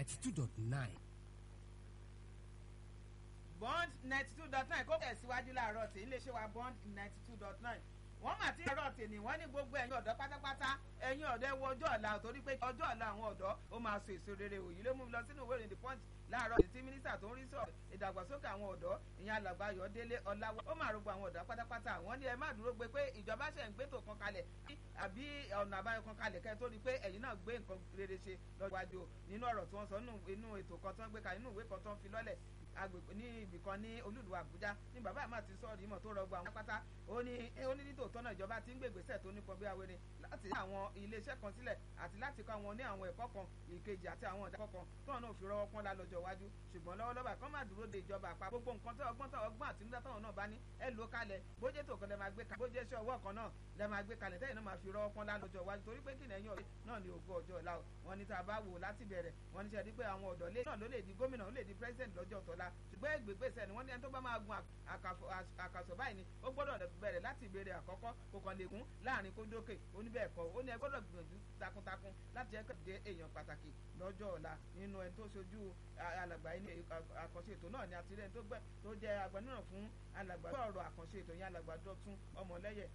ninety two dot nine. bond ninety two dot nine kó tẹ̀síwájú láàárọ̀ tí iléeṣẹ́ wa bond ninety two dot nine wọ́n mà ti rọ̀ tèmi wọ́n ní gbogbo ẹ̀yin ọ̀dọ́ pátápátá ẹ̀yin ọ̀dọ́ ẹ wo ọjọ́ ọ̀la torí pé ọjọ́ ọ̀la àwọn ọ̀dọ́ ó máa so èso rere òyìn ló mú mi lọ sínú ìwé ìròyìn the punch láàárọ̀ tí mínísítà tó ń rí sọ ìdàgbàsókè àwọn ọ̀dọ́ ìyẹn alàgbà Ayọ̀délé Ọláwọ́ ó máa rògbò àwọn ọ̀dọ́ pátápátá wọ́n ní ẹ má dúró gbé pé ìjọba ṣẹ̀ ń gbé tó kan kalẹ̀ àbí ọ̀nà àbáyọ kan kalẹ̀ kẹ́ tó rí pé ẹ̀yin náà gbé nǹkan rere ṣe lọ́jọ́ iwájú nínú ọ̀rọ̀ tí wọ́n sọ nínú ètò kan tó ń gbé kalẹ̀ nínú ìwé kan tó ń fi lọ́lẹ̀ agbègbè ní ibì kan ní olúlu àbújá ní bàbá àmà ti sọ ìmọ̀ tó rọgbọ àwọn pátá ó ní ó ní nítòótọ́ náà ìjọba ti ń gbé ìgbésẹ̀ tó nípọn bí awere láti ní àwọn iléeṣẹ́ kan sílẹ̀ àti láti kọ́ àwọn ní àwọn ẹ̀kọ́ kan ìkejì àti àwọn ọ̀dà kọ̀ọ̀kan tóun náà fi rọwọ́ pọ́n lálọ́jọ́ iwájú ṣùgbọ́n lọ́wọ́lọ́wọ́ kọ́ máa dúró de ìjọba àpá gbogbo nǹkan tó ọgbọ́n tó ọgbọ́n àti nígbà táwọn náà bá ní ẹ lò kalẹ̀ bójé tó kan lẹ máa gbé kalẹ̀ bójé iṣẹ́ ọwọ́ kan náà lẹ máa gbé kalẹ̀ tẹ́yìn náà máa fi rọwọ́ pọ́n lálọ́jọ́ iwájú torí pé kí nẹ́yìn ọ̀rẹ́ náà ní ògo ọjọ́ ọ̀la wọn ní tá a bá wò láti bẹ̀rẹ̀ wọn ní sẹ́ni pé àwọn ọ̀dọ́ lé náà ló lè di gómìnà ó lè di president lọ́jọ́ tọ́lá ṣùgbọ́n ìgbésẹ̀ ni wọ́n ní ẹni tó bá máa gun àkàsọ̀ báyìí ni ó gbọ́dọ̀ bẹ̀rẹ̀ láti ìbéèrè àkọ́kọ́ kò kàn lè kún láàrin kó dókè ó ní bẹ́ẹ̀ kọ́ ó ní ẹ gbọ́dọ̀ gbìyànjú takuntakun láti jẹ́ kẹ́kẹ́ èèyàn pàtàkì lọ́jọ́ ọ̀la nínú ẹni tó ṣojú alàgbà inú àkànṣe ètò náà ni àti ẹni tó gbẹ tó jẹ́ agbẹnusọ fún alàgbà tó ọ̀rọ̀ àkànṣe ètò yẹn alàgbà Dọ̀tun ọmọlẹ́yẹ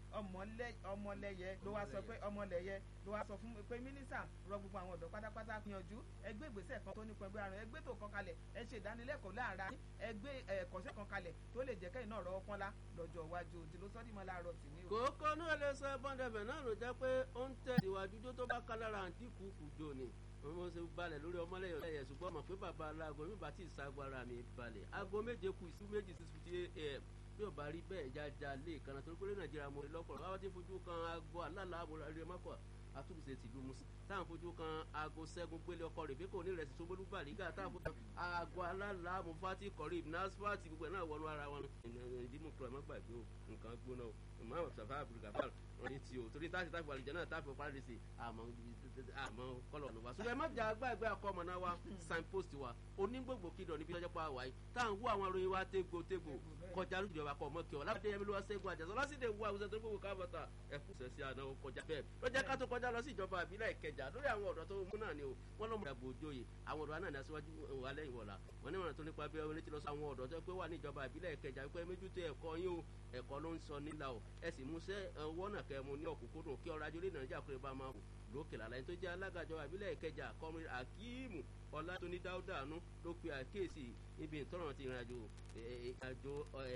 ọmọlẹ́yẹ ló wá sọ pé ọmọlẹ́yẹ ló wá sọ fún pé mínísítà rọ gbogbo àwọn ọ̀dọ́ pátápátá gbìyànjú ẹgbẹ́ ìgbésẹ̀ kan tó nípa ẹgbẹ́ àrùn ẹgbẹ́ tó kan kalẹ̀ ẹ ṣe ìdánilẹ́kọ̀ọ́ láàárín ẹgbẹ́ ẹ̀kọ́ṣẹ́ kan kalẹ̀ tó lè jẹ́ kẹ́yìn náà rọ́wọ́ pọ́nlá lọ́jọ́ iwájú òdì ló sọ́dí mọ́ láàárọ̀ tì ní. kókó náà lè sọ bọ́ndẹ̀bẹ̀ náà ló jẹ́ pé ó ń tẹ̀ ìwájú tó tó bá ká lára àǹtí kùkù jò ní mo ṣe balẹ̀ lórí ọmọlẹ́yìn ọ̀lẹ́yẹ ṣùgbọ́n mọ̀ pé bàbá aláàgọ́ mi bá ti ṣàgbára mi balẹ̀ aago méje kù ìṣú méjì six fifty am bí ò bá rí bẹ́ẹ̀ jájá lé ìkànnà torí pé ní nàìjíríà mo rí lọ́pọ̀lọpọ̀ báwa ti fojú kan aago alálà àmúrarí mọ́kọ̀ àtúnṣe tìlú musa táwọn fojú kan aago sẹ́gun gbélé ọkọ rẹ̀ bíkò ní ìrẹsì sóbólú bàrígà táwọn fojú kan aago alálà mufati kọ̀rí nasfati gbogbo ẹ̀ náà wọnú ara wọn. ìdímú kúrò ẹ̀ má gbàgbé o nǹkan gbóná o ìmọ̀ sàfà abdulgafar wọn ti o torí táṣì táṣì wàlìjẹ náà táṣì fọpá rẹ̀ sí àmọ́ àmọ́ kọ́lọ̀ ọ̀nà wa. ṣùgbọ́n ẹ má jà gbàgbé akọ́mọ náà wa signpost wa onígbògbò kìdọ̀ níbi lọ́jọ́ pa àwáyé táwọn wú àwọn aróyin wa tégbò tégbò kọjá lójújọba kọ ọmọ kí ọ lábẹ́ yẹmi ló wá sẹ́gun àjàsọ lọ́sídẹ̀ wú àwùjọ tó gbogbo káfọ́tà ẹ̀kú sẹ̀sì àná kọjá bẹ́ẹ̀ lọ́jọ́ ká tó kọjá lọ sí ìjọba àbílẹ̀ ìkẹjà lórí àwọn ọ̀dọ́ tó mú náà ni o wọ́n lọ́mọ ìdàgbò òjòyè àwọn ọ̀dọ́ náà ní aṣíwájú wà lẹ́yìn wọ̀la wọ́n ní wọn tó nípa bí wọ́n létí lọ sí àwọn ọ̀dọ́ tó pé wà ní ìjọba àbílẹ̀ ìkẹjà wípé méjútó ẹ̀kọ́ yín o ẹ̀kọ́ ló ń sọ nílà o ẹ sì múṣẹ́ ọwọ́ náà kẹ́ mu ní ọ̀kúnkúndùn kí ọrọ̀ ajé orí nàìjíríà kúrẹ́ bá máa wò lókè lálẹ́ tó jẹ́ alágàjọ àbílẹ̀ ìkẹjà kọrin akíìmù ọlátúní dáúdàánú ló pe àkíyèsí ibi ìtọ́ràn ti ìrìnàjò ìrìnàjò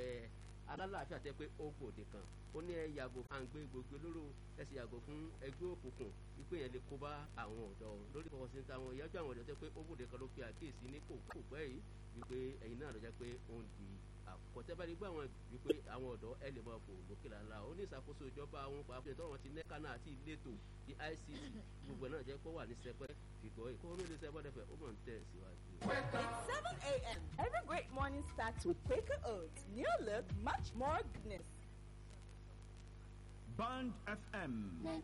alálàáfíà tẹ pé ó gbòde kan ó ní ẹ yàgò à ń gbé gbogbo lóró ẹ sì yàgò fún ẹgbẹ́ òkùnkùn wípé yẹn lè kó bá àwọn ọ̀dọ́ lórí ìfọwọ́ sí táwọn ìyájọ́ àwọn ọ̀dọ́ tẹ pé ó gbòde kan ló pe àkíyèsí ní kò kò pẹ́ yìí wípé ẹ̀yin náà ló jẹ́ pé ó ń di àkọ́tẹ́ bá rí gbọ́ àwọn wípé àwọn ọ̀dọ́ ẹ lè máa fò lókè lànà ó ní ìṣàkóso ìjọba àwọn pàápàá ìtọ́rọ̀ ti nẹ́kánná àti ìletò ti ICT gbogbo náà jẹ́ pé ó wà ní sẹpẹ́ fìgbọ́ ìkó omi ní sẹpẹ́ dẹ́fẹ̀ ó mọ̀ ń tẹ̀ síwájú. It's 7 a.m. Every great morning starts with Quaker Oats. New look, much more goodness. Band FM.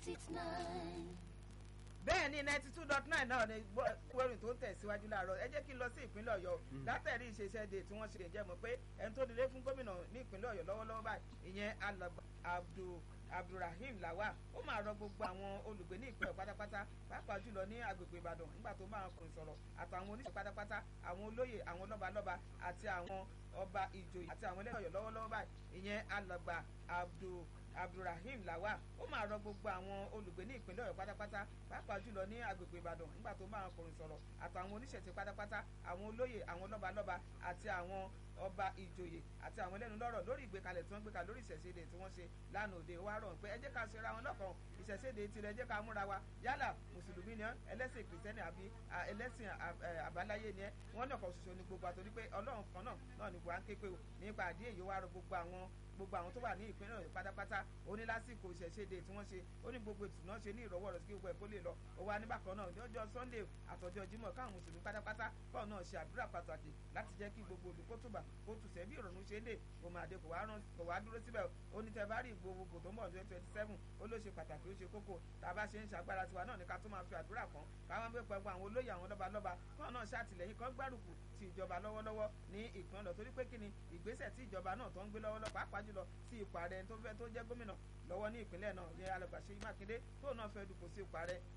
bẹ́ẹ̀ ni ninety two dot nine náà ni gbórin tó ń tẹ̀síwájú láàárọ̀ ẹ jẹ́ kí n lọ sí ìpínlẹ̀ ọ̀yọ́ látẹ̀rí ìṣeṣẹ́ de tí wọ́n ṣe jẹ́ mọ̀ pé ẹni tó dilé fún gómìnà ní ìpínlẹ̀ ọ̀yọ́ lọ́wọ́lọ́wọ́ báyìí ìyẹn alàgbà abdul abdulrahim lawa ó máa rọ gbogbo àwọn olùgbé ní ìpínlẹ̀ pátápátá pàápàá jùlọ ní agbègbè ìbàdàn nígbà tó máa kùn sọ̀rọ̀ àtàwọn oníṣẹ́ pátápátá àwọn olóyè àwọn lọ́balọ́ba àti àwọn ọba ìjòyè àti àwọn ẹlẹ́yìn ọ̀yọ́ lọ́wọ́lọ́wọ́ báyìí ìyẹn alàgbà abdul abdulrahim lawa ó máa rọ gbogbo àwọn olùgbé ní ìpínlẹ̀ ọ̀yọ́ pátápátá pàápàá jùlọ ní agbègbè ìbàdàn nígbà tó máa kọrin sọ̀rọ̀ àtàwọn oníṣẹ̀ṣe pátápátá àwọn olóyè àwọn lọ́balọ́ba àti àwọn ọba ìjòyè àti àwọn ẹlẹ́nu lọ́rọ̀ lórí ìgbékalẹ̀ tí wọ́n gbé kalẹ̀ lórí ìṣẹ̀ṣẹ̀dẹ̀ tí wọ́n ṣe lánàá òde wa rọ̀ pé ẹ jẹ́ ká ṣera wọn lọ́kàn ìṣẹ̀ṣẹ̀dẹ̀ tirẹ̀ ẹ jẹ́ ká múra wa yálà mùsùlùmí ni ẹ ẹlẹ́sìn kìrìsìtẹ́nì àbí ẹlẹ́sìn àbáláyé ni ẹ wọ́n ní ọ̀kan ṣoṣo ní gbogbo àtòrí pé ọlọ́run kan náà náà ní buhari ń ké pé o nípa àdí èyí wa rọ gbogbo àwọn gbogbo àwọn tó wà ní ìpínlẹ̀ ọ̀yọ́ pátápátá ó ní lásìkò ìṣẹ̀ṣẹ̀dé tí wọ́n ṣe ó ní gbogbo ètò náà ṣe ní ìrọ̀wọ́ rẹ̀ sí gbogbo ẹ̀ kó lè lọ ó wá níbàkan náà ní ọjọ́ sunday àtọjọ́ jímọ̀ káwọn mùsùlùmí pátápátá kọ́ náà ṣe àdúrà pàtàkì láti jẹ́ kí gbogbo olùkótùbà kó tùsẹ̀ bí ìrọ̀rùn ṣe ń dè kó máa dé kò wá dúró síbẹ̀ ó ní tẹ bá rí gbogbo tó ń bọ̀ twenty twenty seven ó ló ṣe pàtàkì ó ṣe kókó tá a bá ṣe ń ṣàgbára tiwa náà ní ká tó máa fi àdúrà kan káwọn gbé pẹ̀lú àwọn olóyè àwọn lọ́balọ́ba kọ́ náà ṣàtìlẹ́yìn kan gbárùkù ti ìjọba lọ́wọ́lọ́wọ́ ní ìpínlẹ̀ ọ̀dọ̀ torí pé kí ni ìgbésẹ̀ tí ìjọba náà tó ń gbé lọ́wọ́lọ́wọ́ pàápàá jùlọ sí ipò ààrẹ tó fẹ́ tó jẹ́ gómìnà lọ́wọ́ ní ìpínlẹ̀ náà ní alàgbà Ṣèyí Mákindé tóun náà fẹ́ dupò sí ipò ààrẹ